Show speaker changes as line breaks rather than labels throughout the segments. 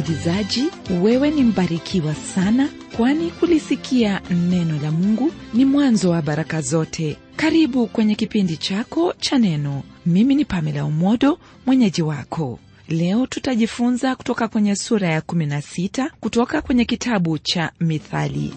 msikilizaji wewe ni mbarikiwa sana kwani kulisikia neno la mungu ni mwanzo wa baraka zote karibu kwenye kipindi chako cha neno mimi ni pamela umodo mwenyeji wako leo tutajifunza kutoka kwenye sura ya 16 kutoka kwenye kitabu cha mithali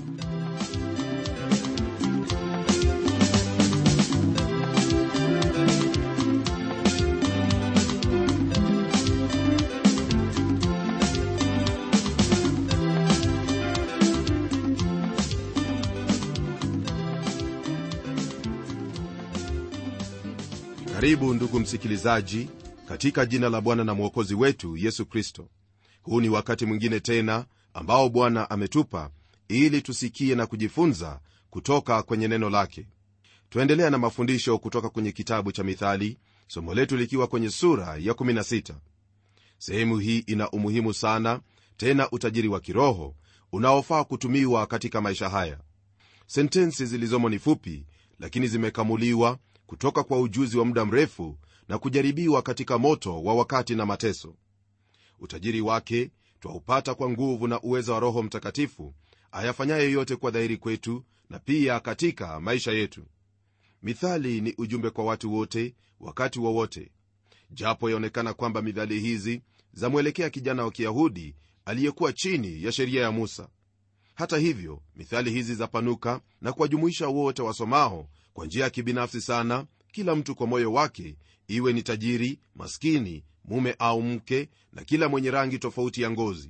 karibu ndugu msikilizaji katika jina la bwana na mwokozi wetu yesu kristo huu ni wakati mwingine tena ambao bwana ametupa ili tusikie na kujifunza kutoka kwenye neno lake twaendelea na mafundisho kutoka kwenye kitabu cha mithali somo letu likiwa kwenye sura ya 16 sehemu hii ina umuhimu sana tena utajiri wa kiroho unaofaa kutumiwa katika maisha haya sentensi zilizomo ni fupi lakini zimekamuliwa kutoka kwa ujuzi wa muda mrefu na kujaribiwa katika moto wa wakati na mateso utajiri wake twaupata kwa nguvu na uwezo wa roho mtakatifu ayafanyaye yote kwa dhahiri kwetu na pia katika maisha yetu mithali ni ujumbe kwa watu wote wakati wowote wa japo yaonekana kwamba mithali hizi zamwelekea kijana wa kiyahudi aliyekuwa chini ya sheria ya musa hata hivyo mithali hizi zapanuka na kuwajumuisha wote wasomao kwa njia ya kibinafsi sana kila mtu kwa moyo wake iwe ni tajiri maskini mume au mke na kila mwenye rangi tofauti ya ngozi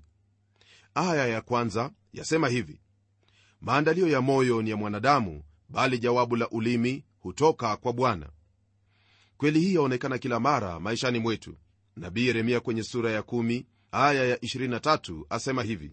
aya ya kwanza yasema hivi maandalio ya moyo ni ya mwanadamu bali jawabu la ulimi hutoka kwa bwana kweli hii yaonekana kila mara maishani mwetu nabii yeremia kwenye sura ya 1 aya ya 23 asema hivi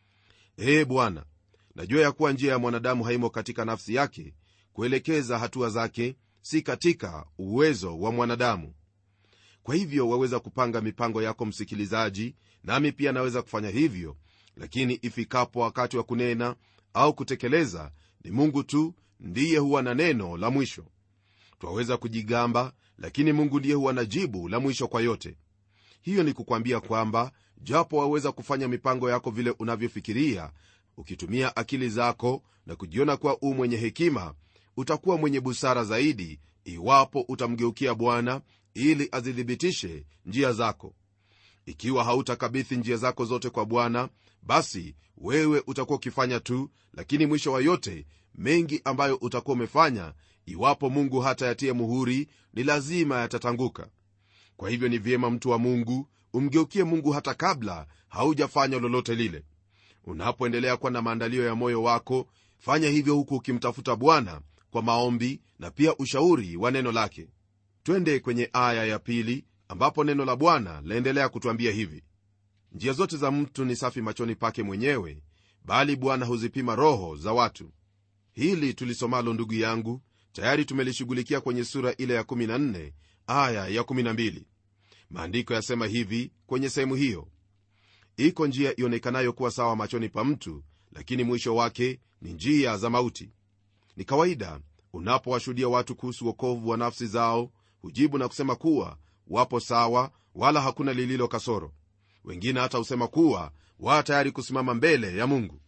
ee bwana najua ya kuwa njia ya mwanadamu haimo katika nafsi yake kuelekeza hatua zake si katika uwezo wa mwanadamu kwa hivyo waweza kupanga mipango yako msikilizaji nami pia naweza kufanya hivyo lakini ifikapo wakati wa kunena au kutekeleza ni mungu tu ndiye huwa na neno la mwisho twaweza kujigamba lakini mungu ndiye huwa na jibu la mwisho kwa yote hiyo ni kukwambia kwamba japo waweza kufanya mipango yako vile unavyofikiria ukitumia akili zako na kujiona kuwa u mwenye hekima utakuwa mwenye busara zaidi iwapo utamgeukia bwana ili azithibitishe njia zako ikiwa hautakabithi njia zako zote kwa bwana basi wewe utakuwa ukifanya tu lakini mwisho wa yote mengi ambayo utakuwa umefanya iwapo mungu hata yatie muhuri ni lazima yatatanguka kwa hivyo ni vyema mtu wa mungu umgeukie mungu hata kabla haujafanya lolote lile unapoendelea kuwa na maandalio ya moyo wako fanya hivyo huku ukimtafuta bwana kwa maombi na pia ushauri wa neno lake twende kwenye aya ya pili ambapo neno la bwana laendelea kutwambia hivi njia zote za mtu ni safi machoni pake mwenyewe bali bwana huzipima roho za watu hili tulisomalo ndugu yangu tayari tumelishughulikia kwenye sura ile ya 14 aya ya 12 maandiko yasema hivi kwenye sehemu hiyo iko njia ionekanayo kuwa sawa machoni pa mtu lakini mwisho wake ni njia za mauti ni kawaida unapowashuhudia watu kuhusu wokovu wa nafsi zao hujibu na kusema kuwa wapo sawa wala hakuna lililo kasoro wengine hata husema kuwa wa tayari kusimama mbele ya mungu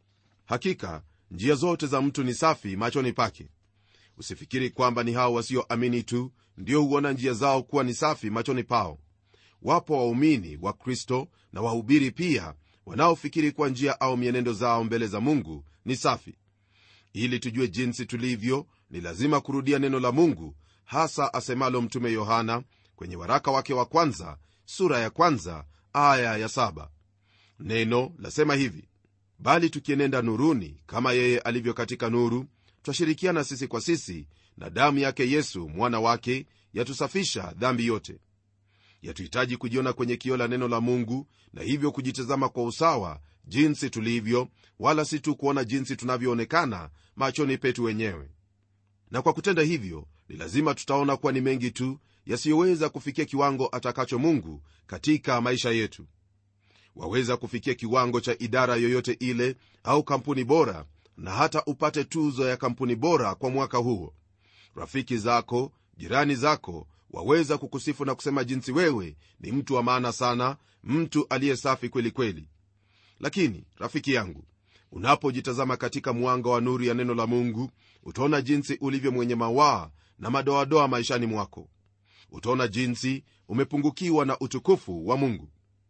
hakika njia zote za mtu ni safi machoni pake usifikiri kwamba ni hao wasioamini tu ndio huona njia zao kuwa ni safi machoni pao wapo waumini wa kristo na wahubiri pia wanaofikiri kuwa njia au mienendo zao mbele za mungu ni safi ili tujue jinsi tulivyo ni lazima kurudia neno la mungu hasa asemalo mtume yohana kwenye waraka wake wa kwanza sura ya kwanza aya ya saba neno lasema hivi bali tukienenda nuruni kama yeye alivyo katika nuru twashirikiana sisi kwa sisi na damu yake yesu mwana wake yatusafisha dhambi yote yatuhitaji kujiona kwenye kio la neno la mungu na hivyo kujitazama kwa usawa jinsi tulivyo wala si tu kuona jinsi tunavyoonekana machoni petu wenyewe na kwa kutenda hivyo ni lazima tutaona kuwa ni mengi tu yasiyoweza kufikia kiwango atakacho mungu katika maisha yetu waweza kufikia kiwango cha idara yoyote ile au kampuni bora na hata upate tuzo ya kampuni bora kwa mwaka huo rafiki zako jirani zako waweza kukusifu na kusema jinsi wewe ni mtu wa maana sana mtu aliye safi kweli kweli lakini rafiki yangu unapojitazama katika mwanga wa nuru ya neno la mungu utaona jinsi ulivyo mwenye mawaa na madoadoa maishani mwako utaona jinsi umepungukiwa na utukufu wa mungu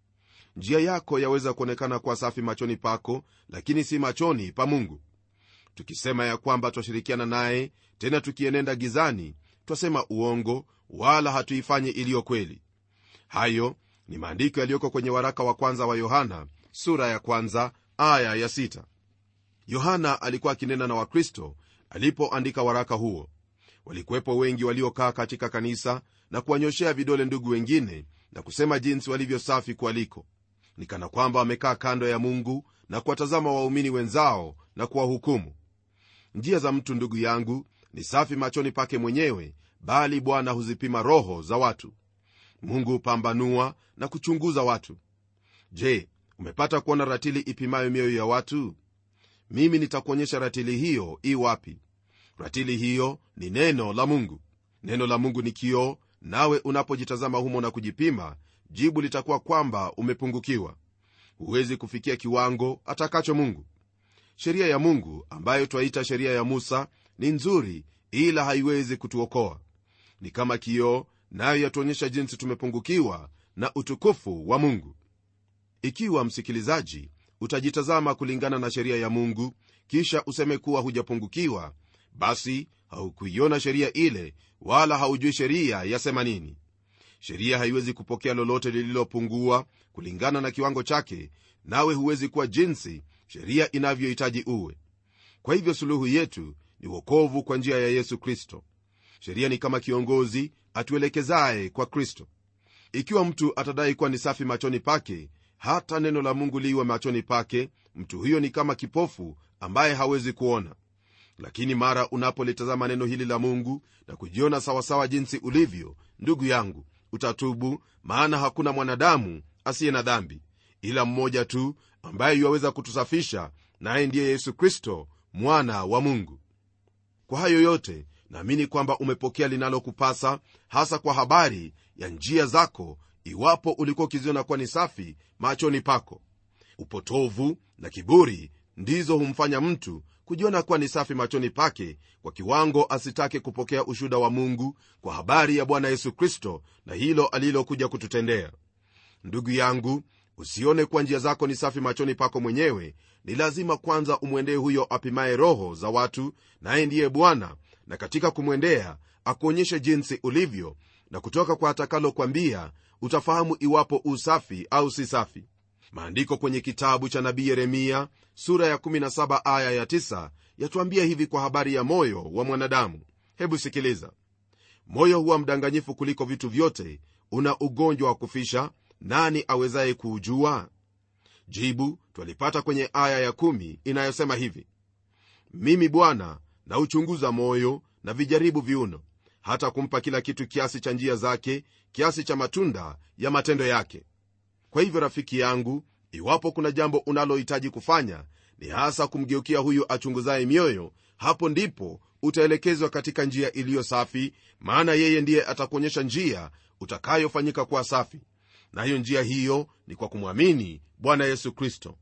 njia yako yaweza kuonekana kuwa safi machoni pako lakini si machoni pa mungu tukisema ya kwamba twashirikiana naye tena tukienenda gizani twasema uongo wala hatuifanyi iliyo kweli hayo ni maandiko yaliyoko kwenye waraka wa kwanza wa yohana sura ya kwanza aya ya sita. yohana alikuwa akinena na wakristo alipoandika waraka huo walikuwepo wengi waliokaa katika kanisa na kuwanyoshea vidole ndugu wengine na kusema jinsi walivyo safi kualiko ni kana kwamba wamekaa kando ya mungu na kuwatazama waumini wenzao na kuwahukumu njia za mtu ndugu yangu ni safi machoni pake mwenyewe bali bwana huzipima roho za watu mungu hupambanua na kuchunguza watu je umepata kuona ratili ipimayo mioyo ya watu mimi nitakuonyesha ratili hiyo i wapi ratili hiyo ni neno la mungu neno la mungu ni kioo nawe unapojitazama humo na kujipima jibu litakuwa kwamba umepungukiwa huwezi kufikia kiwango atakacho mungu sheria ya mungu ambayo twaita sheria ya musa ni nzuri ila haiwezi kutuokoa ni kama kioo nayo yatuonyesha jinsi tumepungukiwa na utukufu wa mungu ikiwa msikilizaji utajitazama kulingana na sheria ya mungu kisha useme kuwa hujapungukiwa basi haukuiona sheria ile wala haujui sheria yasema nini sheria haiwezi kupokea lolote lililopungua kulingana na kiwango chake nawe huwezi kuwa jinsi sheria inavyohitaji uwe kwa hivyo suluhu yetu ni wokovu kwa njia ya yesu kristo sheria ni kama kiongozi atuelekezaye kwa kristo ikiwa mtu atadai kuwa ni safi machoni pake hata neno la mungu liwe machoni pake mtu huyo ni kama kipofu ambaye hawezi kuona lakini mara unapolitazama neno hili la mungu na kujiona sawasawa jinsi ulivyo ndugu yangu utatubu maana hakuna mwanadamu asiye na dhambi ila mmoja tu ambaye yuwaweza kutusafisha naye ndiye yesu kristo mwana wa mungu kwa hayo yote naamini kwamba umepokea linalokupasa hasa kwa habari ya njia zako iwapo ulikuwa ukiziona kuwa ni safi machoni pako upotovu na kiburi ndizo humfanya mtu kujiona kuwa ni safi machoni pake kwa kiwango asitake kupokea ushuda wa mungu kwa habari ya bwana yesu kristo na hilo alilokuja kututendea ndugu yangu usione kuwa njia zako ni safi machoni pako mwenyewe ni lazima kwanza umwendee huyo apimaye roho za watu naye ndiye bwana na katika kumwendea akuonyeshe jinsi ulivyo na kutoka kwa atakalokwambia utafahamu iwapo usafi au si safi maandiko kwenye kitabu cha nabii yeremia sura ya 17 aya ya 9 yatuambia hivi kwa habari ya moyo wa mwanadamu hebu sikiliza moyo huwa mdanganyifu kuliko vitu vyote una ugonjwa wa kufisha nani awezaye kuujua jibu twalipata kwenye aya ya 1 inayosema hivi mimi bwana nauchunguza moyo na vijaribu viuno hata kumpa kila kitu kiasi cha njia zake kiasi cha matunda ya matendo yake kwa hivyo rafiki yangu iwapo kuna jambo unalohitaji kufanya ni hasa kumgeukia huyu achunguzaye mioyo hapo ndipo utaelekezwa katika njia iliyo safi maana yeye ndiye atakuonyesha njia utakayofanyika kuwa safi nayo njia hiyo ni kwa kumwamini bwana yesu kristo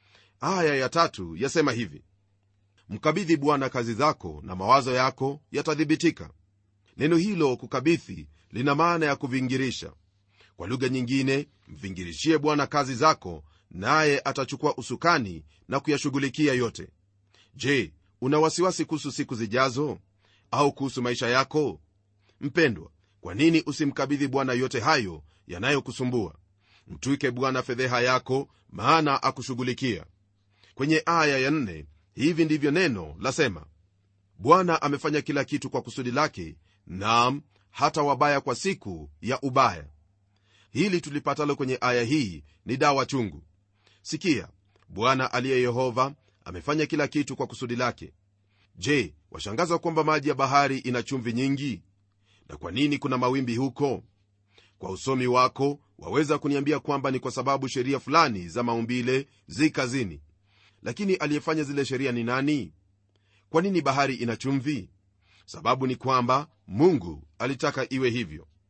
aya ya tatu yasema hivi mkabidhi bwana kazi zako na mawazo yako yatathibitika neno hilo kukabidhi lina maana ya kuvingirisha kwa lugha nyingine mvingirishie bwana kazi zako naye atachukua usukani na kuyashughulikia yote je una wasiwasi kuhusu siku zijazo au kuhusu maisha yako mpendwa kwa nini usimkabidhi bwana yote hayo yanayokusumbua mtwike bwana fedheha yako maana akushughulikia kwenye aya ya nne, hivi ndivyo neno lasema bwana amefanya kila kitu kwa kusudi lake nam hata wabaya kwa siku ya ubaya hili tulipatalo kwenye aya hii ni dawa chungu sikia bwana aliye yehova amefanya kila kitu kwa kusudi lake je washangaza kwamba maji ya bahari ina chumvi nyingi na kwa nini kuna mawimbi huko kwa usomi wako waweza kuniambia kwamba ni kwa sababu sheria fulani za maumbile zi kazini lakini aliyefanya zile sheria ni nani kwa nini bahari ina chumvi sababu ni kwamba mungu alitaka iwe hivyo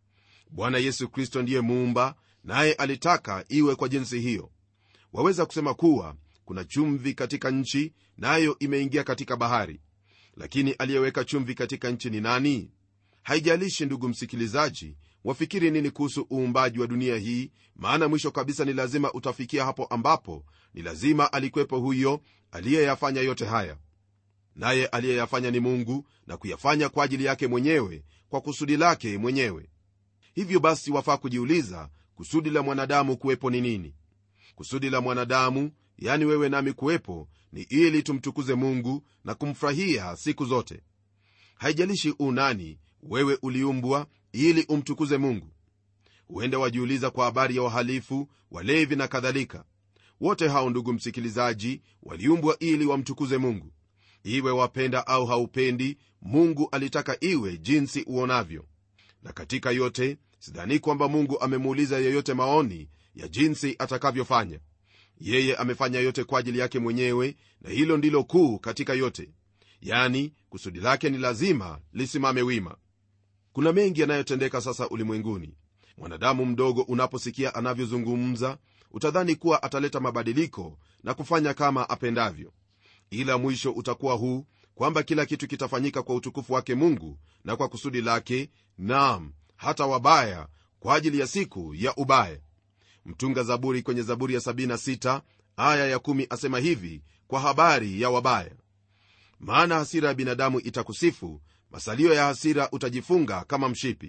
bwana yesu kristo ndiye muumba naye alitaka iwe kwa jinsi hiyo waweza kusema kuwa kuna chumvi katika nchi nayo na imeingia katika bahari lakini aliyeweka chumvi katika nchi ni nani haijalishi ndugu msikilizaji wafikiri nini kuhusu uumbaji wa dunia hii maana mwisho kabisa ni lazima utafikia hapo ambapo ni lazima alikuwepo huyo aliyeyafanya yote haya naye aliyeyafanya ni mungu na kuyafanya kwa ajili yake mwenyewe kwa kusudi lake mwenyewe hivyo basi wafaa kujiuliza kusudi la mwanadamu kuwepo ni nini kusudi la mwanadamu yani wewe nami kuwepo ni ili tumtukuze mungu na kumfurahia siku zote haijalishi unani wewe uliumbwa ili umtukuze mungu huenda wajiuliza kwa habari ya wahalifu walevi na kadhalika wote hao ndugu msikilizaji waliumbwa ili wamtukuze mungu iwe wapenda au haupendi mungu alitaka iwe jinsi uonavyo na katika yote sidhani kwamba mungu amemuuliza yeyote maoni ya jinsi atakavyofanya yeye amefanya yote kwa ajili yake mwenyewe na hilo ndilo kuu katika yote yani kusudi lake ni lazima lisimame wima kuna mengi yanayotendeka sasa ulimwenguni mwanadamu mdogo unaposikia anavyozungumza utadhani kuwa ataleta mabadiliko na kufanya kama apendavyo ila mwisho utakuwa huu kwamba kila kitu kitafanyika kwa utukufu wake mungu na kwa kusudi lake naam hata wabaya kwa ajili ya siku ya ubaya mtunga zaburi kwenye zaburi ya 76 aya ya 1 asema hivi kwa habari ya wabaya maana hasira ya binadamu itakusifu masalio ya hasira utajifunga kama mshipi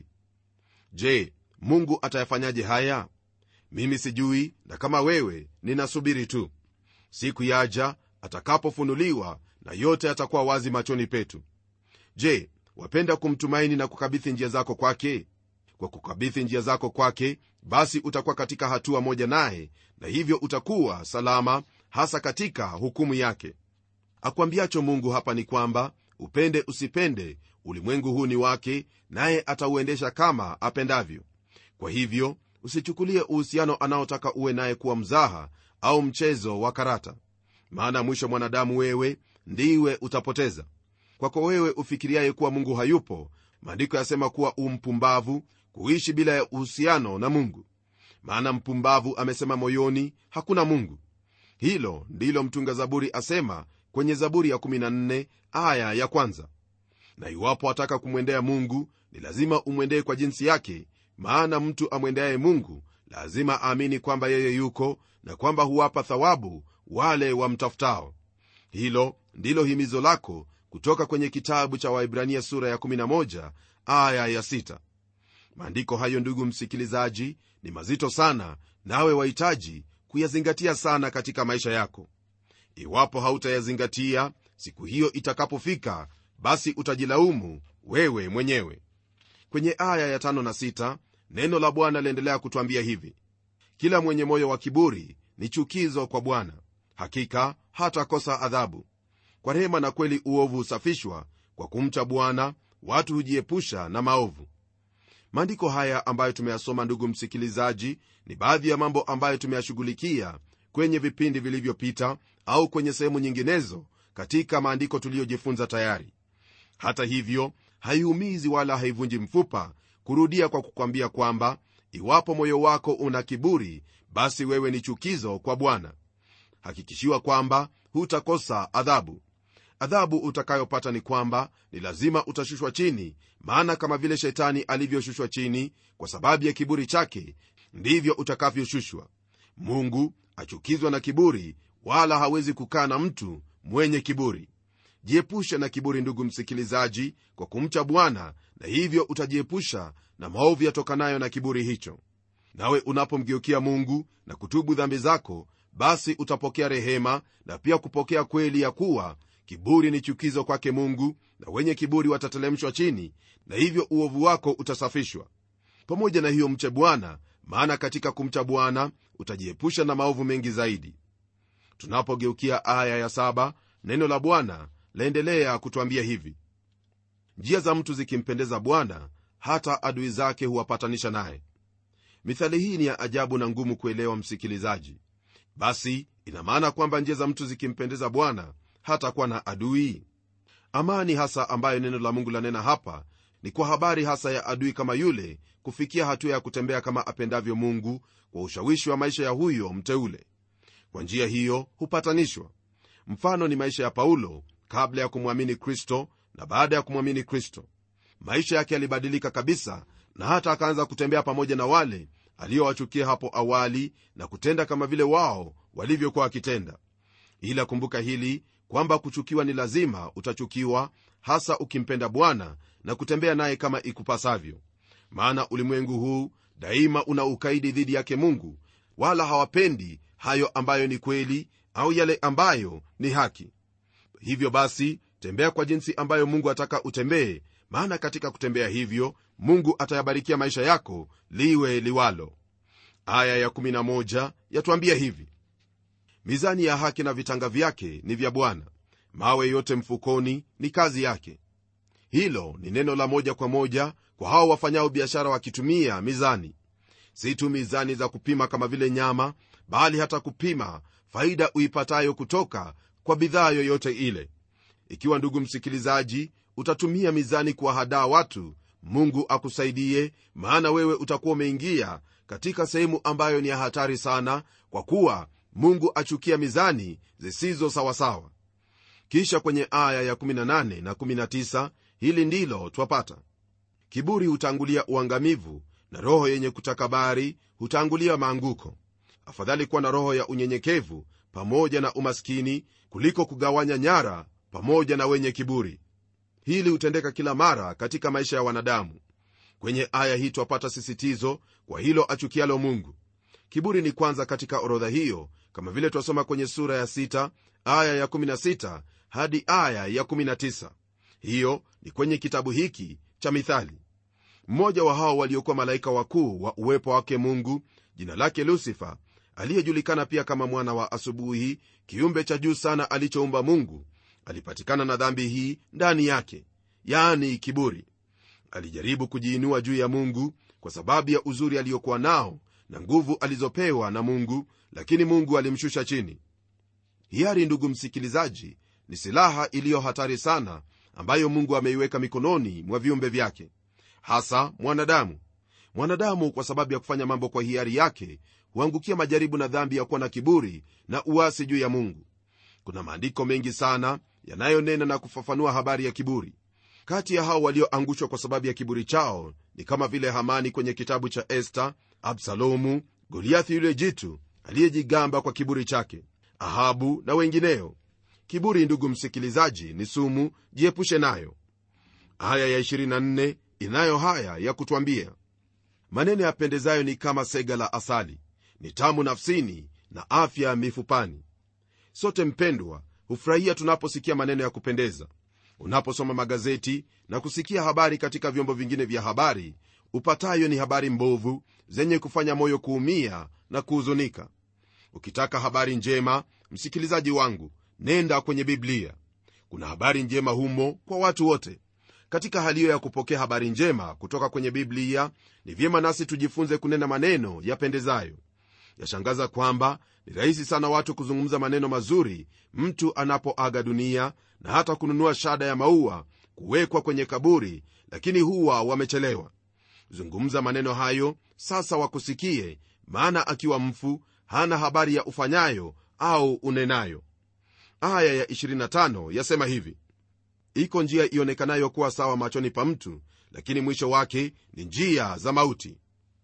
je mungu atayafanyaje haya mimi sijui na kama wewe ninasubiri tu siku yaja atakapofunuliwa na yote atakuwa wazi machoni petu je wapenda kumtumaini na kukabithi njia zako kwake kwa kukabithi njia zako kwake basi utakuwa katika hatua moja naye na hivyo utakuwa salama hasa katika hukumu yake akwambiacho mungu hapa ni kwamba upende usipende ulimwengu huu ni wake naye atauendesha kama apendavyo kwa hivyo usichukulie uhusiano anaotaka uwe naye kuwa mzaha au mchezo wa karata maana mwisho mwanadamu wewe ndiwe utapoteza kwako wewe ufikiriaye kuwa mungu hayupo maandiko yasema kuwa umpumbavu kuishi bila ya uhusiano na mungu maana mpumbavu amesema moyoni hakuna mungu hilo ndilo mtunga zaburi asema kwenye zaburi ya 14 aya ya kwanza na iwapo ataka kumwendea mungu ni lazima umwendee kwa jinsi yake maana mtu amwendeaye mungu lazima aamini kwamba yeye yuko na kwamba huwapa thawabu wale wamtafutao hilo ndilo himizo lako kutoka kwenye kitabu cha waibrania sura ya 11 aya ya 6 maandiko hayo ndugu msikilizaji ni mazito sana nawe wahitaji kuyazingatia sana katika maisha yako iwapo hautayazingatia siku hiyo itakapofika basi utajilaumu wewe mwenyewe kwenye aya ya tano na sita, neno la bwana liendelea kutwambia hivi kila mwenye moyo wa kiburi ni chukizo kwa bwana hakika hatakosa adhabu kwa rehema na kweli uovu husafishwa kwa kumcha bwana watu hujiepusha na maovu maandiko haya ambayo tumeyasoma ndugu msikilizaji ni baadhi ya mambo ambayo tumeyashughulikia kwenye vipindi vilivyopita au kwenye sehemu nyinginezo katika maandiko tuliyojifunza tayari hata hivyo haiumizi wala haivunji mfupa kurudia kwa kukwambia kwamba iwapo moyo wako una kiburi basi wewe ni chukizo kwa bwana hakikishiwa kwamba hutakosa adhabu adhabu utakayopata ni kwamba ni lazima utashushwa chini maana kama vile shetani alivyoshushwa chini kwa sababu ya kiburi chake ndivyo utakavyoshushwa mungu achukizwa na kiburi wala hawezi kukaa na mtu mwenye kiburi jiepushe na kiburi ndugu msikilizaji kwa kumcha bwana na hivyo utajiepusha na maovu yatokanayo na kiburi hicho nawe unapomgeukia mungu na kutubu dhambi zako basi utapokea rehema na pia kupokea kweli ya kuwa kiburi ni chukizo kwake mungu na wenye kiburi watatelemshwa chini na hivyo uovu wako utasafishwa pamoja na hiyo mche bwana maana katika kumcha bwana utajiepusha na maovu mengi zaidi tunapogeukia aya ya saba neno la bwana laendelea kutwambia hivi njia za mtu zikimpendeza bwana hata adui zake huwapatanisha naye mithali hii ni ya ajabu na ngumu kuelewa msikilizaji basi ina maana kwamba njia za mtu zikimpendeza bwana hata kuwa na adui amani hasa ambayo neno la mungu lanena hapa ni kwa habari hasa ya adui kama yule kufikia hatua ya kutembea kama apendavyo mungu kwa ushawishi wa maisha ya huyo mteule kwa njia hiyo hupatanishwa mfano ni maisha ya paulo kabla ya kumwamini kristo na baada ya kumwamini kristo maisha yake yalibadilika kabisa na hata akaanza kutembea pamoja na wale aliyowachukia hapo awali na kutenda kama vile wao walivyokuwa wakitenda ila kumbuka hili kwamba kuchukiwa ni lazima utachukiwa hasa ukimpenda bwana na kutembea naye kama ikupasavyo maana ulimwengu huu daima una ukaidi dhidi yake mungu wala hawapendi hayo ambayo ni kweli au yale ambayo ni haki hivyo basi tembea kwa jinsi ambayo mungu ataka utembee maana katika kutembea hivyo mungu atayabarikia maisha yako liwe liwalo aya ya11 yatuambia hivi mizani ya haki na vitanga vyake ni vya bwana mawe yote mfukoni ni kazi yake hilo ni neno la moja kwa moja kwa hao wafanyao biashara wakitumia mizani si tu mizani za kupima kama vile nyama bali hata kupima faida uipatayo kutoka kwa bidhaa yoyote ile ikiwa ndugu msikilizaji utatumia mizani kuwahadaa watu mungu akusaidie maana wewe utakuwa umeingia katika sehemu ambayo ni ya hatari sana kwa kuwa mungu achukia mizani zisizo sawasawa kisha kwenye aya ya18 na 19 hili ndilo twapata kiburi hutangulia uangamivu na roho yenye kutakabari hutangulia maanguko afadhali kuwa na roho ya unyenyekevu pamoja na umaskini kuliko kugawanya nyara pamoja na wenye kiburi hili hutendeka kila mara katika maisha ya wanadamu kwenye aya hii twapata sisitizo kwa hilo achukialo mungu kiburi ni kwanza katika orodha hiyo kama vile twasoma kwenye sura ya 6 aya ya 16 hadi aya ya 19 hiyo ni kwenye kitabu hiki cha mithali mmoja wa hao waliokuwa malaika wakuu wa uwepo wake mungu jina lake lusifa aliyejulikana pia kama mwana wa asubuhi kiumbe cha juu sana alichoumba mungu alipatikana na dhambi hii ndani yake yaani kiburi alijaribu kujiinua juu ya mungu kwa sababu ya uzuri aliyokuwa nao na nguvu alizopewa na mungu lakini mungu alimshusha chini hiari ndugu msikilizaji ni silaha iliyo hatari sana ambayo mungu ameiweka mikononi mwa viumbe vyake hasa mwanadamu mwanadamu kwa sababu ya kufanya mambo kwa hiari yake huangukia majaribu na dhambi ya kuwa na kiburi na uasi juu ya mungu kuna maandiko mengi sana yanayonena na kufafanua habari ya kiburi kati ya hao walioangushwa kwa sababu ya kiburi chao ni kama vile hamani kwenye kitabu cha esta absalomu goliathi yule jitu aliyejigamba kwa kiburi chake ahabu na wengineo kiburi ndugu msikilizaji ni sumu jiepushe nayo aya ya 24 inayo haya ya kutwambia maneno yapendezayo ni kama sega la asali ni tamu nafsini na afya mifupani sote mpendwa hufurahia tunaposikia maneno ya kupendeza unaposoma magazeti na kusikia habari katika vyombo vingine vya habari upatayo ni habari mbovu zenye kufanya moyo kuumia na kuhuzunika ukitaka habari njema msikilizaji wangu nenda kwenye biblia kuna habari njema humo kwa watu wote katika hali hiyo ya kupokea habari njema kutoka kwenye biblia ni vyema nasi tujifunze kunena maneno yapendezayo yashangaza kwamba ni rahisi sana watu kuzungumza maneno mazuri mtu anapoaga dunia na hata kununua shada ya maua kuwekwa kwenye kaburi lakini huwa wamechelewa zungumza maneno hayo sasa wakusikie maana akiwa mfu hana habari ya ufanyayo au unenayo aya ya 25 yasema hivi iko njia ionekanayo kuwa sawa machoni pa mtu lakini mwisho wake ni njia za mauti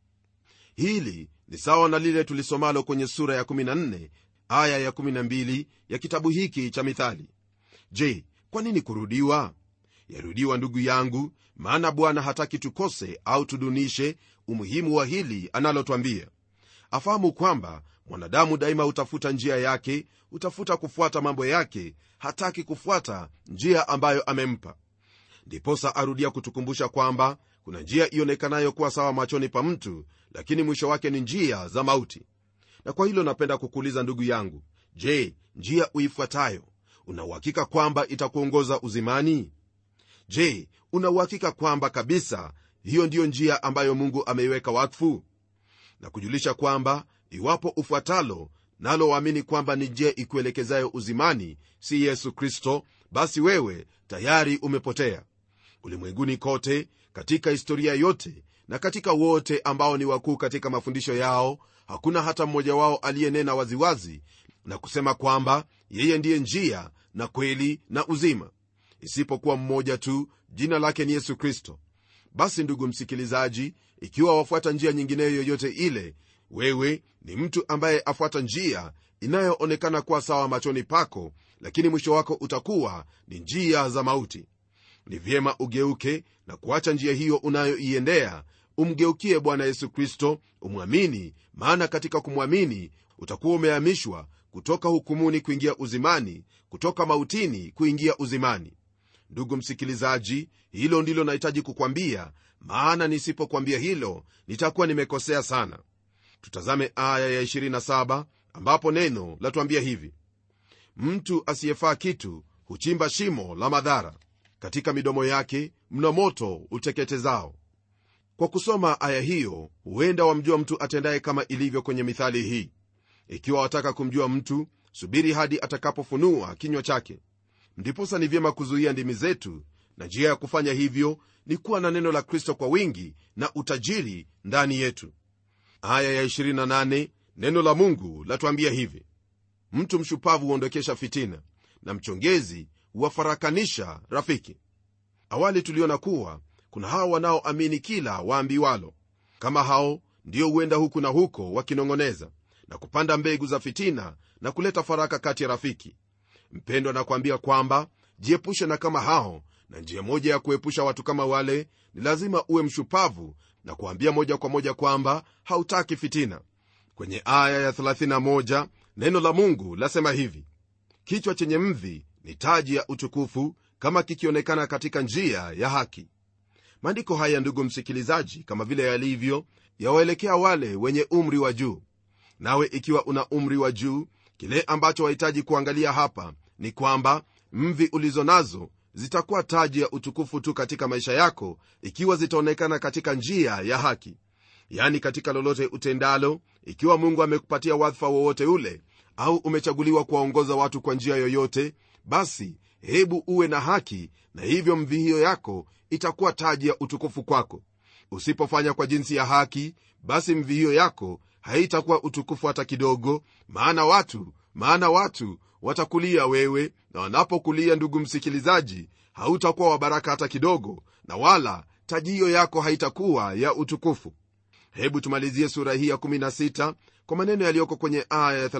hili ni sawa na lile tulisomalo kwenye sura ya 14 aya ya 12 ya kitabu hiki cha mithali je kwa nini kurudiwa yarudiwa ndugu yangu maana bwana hataki tukose au tudunishe umuhimu wa hili analotwambia afahamu kwamba mwanadamu daima hutafuta njia yake hutafuta kufuata mambo yake hataki kufuata njia ambayo amempa ndiposa arudia kutukumbusha kwamba kuna njia ionekanayo kuwa sawa machoni pa mtu lakini mwisho wake ni njia za mauti na kwa hilo napenda kukuuliza ndugu yangu je njia uifuatayo unauhakika kwamba itakuongoza uzimani je unauhakika kwamba kabisa hiyo ndiyo njia ambayo mungu ameiweka wakfu na kujulisha kwamba iwapo ufuatalo nalo waamini kwamba ni njia ikuelekezayo uzimani si yesu kristo basi wewe tayari umepotea ulimwenguni kote katika historia yote na katika wote ambao ni wakuu katika mafundisho yao hakuna hata mmoja wao aliyenena waziwazi na kusema kwamba yeye ndiye njia na kweli na uzima isipokuwa mmoja tu jina lake ni yesu kristo basi ndugu msikilizaji ikiwa wafuata njia nyingineyo yoyote ile wewe ni mtu ambaye afuata njia inayoonekana kuwa sawa machoni pako lakini mwisho wako utakuwa ni njia za mauti ni vyema ugeuke na kuacha njia hiyo unayoiendea umgeukie bwana yesu kristo umwamini maana katika kumwamini utakuwa umehamishwa kutoka hukumuni kuingia uzimani kutoka mautini kuingia uzimani ndugu msikilizaji hilo ndilo nahitaji kukwambia maana nisipokwambia hilo nitakuwa nimekosea sana tutazame aya ya 27 ambapo neno latuambia hivi mtu asiyefaa kitu huchimba shimo la madhara katika midomo yake mna moto uteketezao kwa kusoma aya hiyo huenda wamjua mtu atendaye kama ilivyo kwenye mithali hii ikiwa wataka kumjua mtu subiri hadi atakapofunua kinywa chake ndiposa ni vyema kuzuia ndimi zetu na njia ya kufanya hivyo ni kuwa na neno la kristo kwa wingi na utajiri ndani yetu aya ya 28 neno la mungu latuambia hivi mtu mshupavu huondokesha fitina na mchongezi huwafarakanisha rafiki awali tuliona kuwa kuna hao wanaoamini kila waambiwalo kama hao ndio huenda huku na huko wakinong'oneza na kupanda mbegu za fitina na kuleta faraka kati ya rafiki mpendwa nakwambia kwamba jiepushe na kama hao na njia moja ya kuepusha watu kama wale ni lazima uwe mshupavu na kuambia moja kwa moja kwamba hautaki fitina kwenye aya ya 31 neno la mungu lasema hivi kichwa chenye mvi ni taji ya utukufu kama kikionekana katika njia ya haki maandiko haya ndugu msikilizaji kama vile yalivyo yawaelekea wale wenye umri wa juu nawe ikiwa una umri wa juu kile ambacho wahitaji kuangalia hapa ni kwamba mvi ulizo nazo zitakuwa taji ya utukufu tu katika maisha yako ikiwa zitaonekana katika njia ya haki yani katika lolote utendalo ikiwa mungu amekupatia wadhifa wowote ule au umechaguliwa kuwaongoza watu kwa njia yoyote basi hebu uwe na haki na hivyo mvi hiyo yako itakuwa taji ya utukufu kwako usipofanya kwa jinsi ya haki basi mvi hiyo yako haitakuwa utukufu hata kidogo maana watu maana watu watakulia wewe na wanapokulia ndugu msikilizaji hautakuwa wa baraka hata kidogo na wala taji hiyo yako haitakuwa ya utukufu hebu tumalizie sura hii ya 16 kwa maneno yaliyoko kwenye aya ya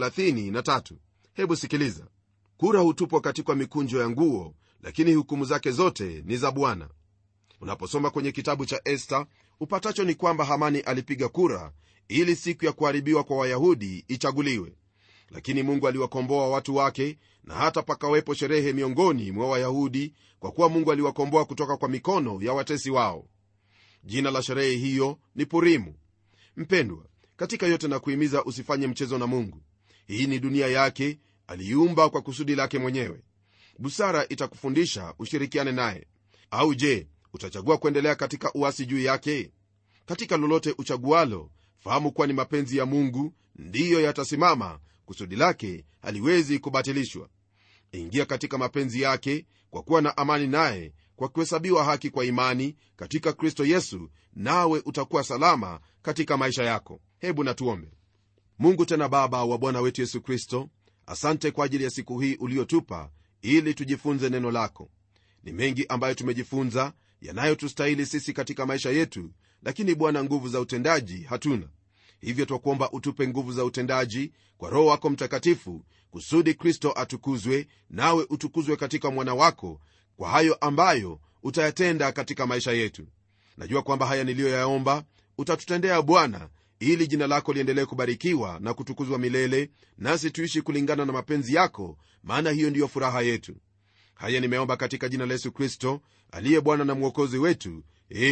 33 hebu sikiliza kura hutupwa katika mikunjo ya nguo lakini hukumu zake zote ni za bwana unaposoma kwenye kitabu cha esta upatacho ni kwamba hamani alipiga kura ili siku ya kuharibiwa kwa wayahudi ichaguliwe lakini mungu aliwakomboa watu wake na hata pakawepo sherehe miongoni mwa wayahudi kwa kuwa mungu aliwakomboa kutoka kwa mikono ya watesi wao jina la sherehe hiyo ni purimu mpendwa katika yote na kuhimiza usifanye mchezo na mungu hii ni dunia yake aliiumba kwa kusudi lake mwenyewe busara itakufundisha ushirikiane naye au je utachagua kuendelea katika uasi juu yake katika lolote uchagualo fahamu kuwa ni mapenzi ya mungu ndiyo yatasimama kusudi lake haliwezi kubatilishwa ingia katika mapenzi yake kwa kuwa na amani naye kwa kuhesabiwa haki kwa imani katika kristo yesu nawe utakuwa salama katika maisha yako hebu natuombe mungu tena baba wa bwana wetu yesu kristo asante kwa ajili ya siku hii uliotupa ili tujifunze neno lako ni mengi ambayo tumejifunza yanayotustahili sisi katika maisha yetu lakini bwana nguvu za utendaji hatuna hivyo twakuomba utupe nguvu za utendaji kwa roho wako mtakatifu kusudi kristo atukuzwe nawe utukuzwe katika mwana wako kwa hayo ambayo utayatenda katika maisha yetu najua kwamba haya niliyoyaomba utatutendea bwana ili jina lako liendelee kubarikiwa na kutukuzwa milele nasi tuishi kulingana na mapenzi yako maana hiyo ndiyo furaha yetu haya nimeomba katika jina la yesu kristo aliye bwana na mwokozi wetu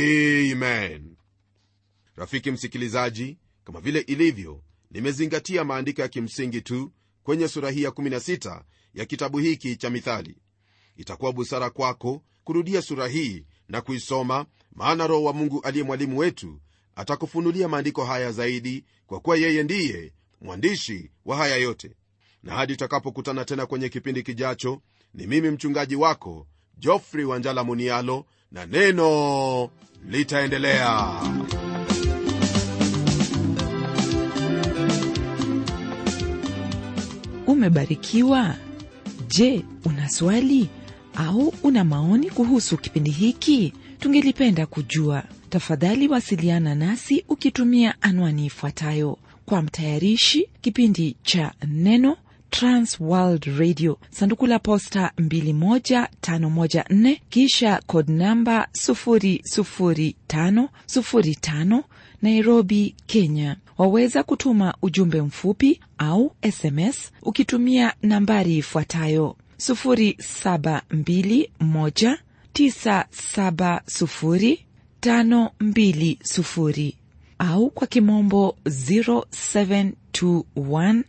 amen rafiki msikilizaji kama vile ilivyo nimezingatia maandiko ya kimsingi tu kwenye sura hii ya 16 ya kitabu hiki cha mithali itakuwa busara kwako kurudia sura hii na kuisoma maana roho wa mungu aliye mwalimu wetu atakufunulia maandiko haya zaidi kwa kuwa yeye ndiye mwandishi wa haya yote na hadi tutakapokutana tena kwenye kipindi kijacho ni mimi mchungaji wako jofrey wanjala munialo na neno litaendelea
umebarikiwa je una swali au una maoni kuhusu kipindi hiki tungelipenda kujua tafadhali wasiliana nasi ukitumia anwani ifuatayo kwa mtayarishi kipindi cha neno transworld radio sanduku la posta 21514 kisha code namba 00505 nairobi kenya waweza kutuma ujumbe mfupi au sms ukitumia nambari ifuatayo 0721970520 au kwa kimombo 0721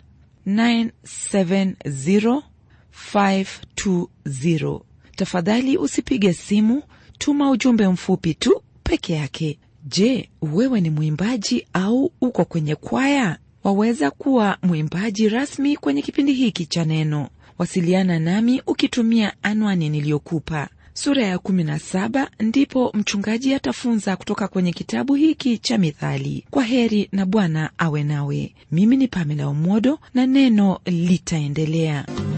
970520 tafadhali usipige simu tuma ujumbe mfupi tu peke yake je wewe ni mwimbaji au uko kwenye kwaya waweza kuwa mwimbaji rasmi kwenye kipindi hiki cha neno wasiliana nami ukitumia anwani niliyokupa sura ya 17 ndipo mchungaji atafunza kutoka kwenye kitabu hiki cha mithali kwa heri na bwana awe nawe mimi ni pamela umodo na neno litaendelea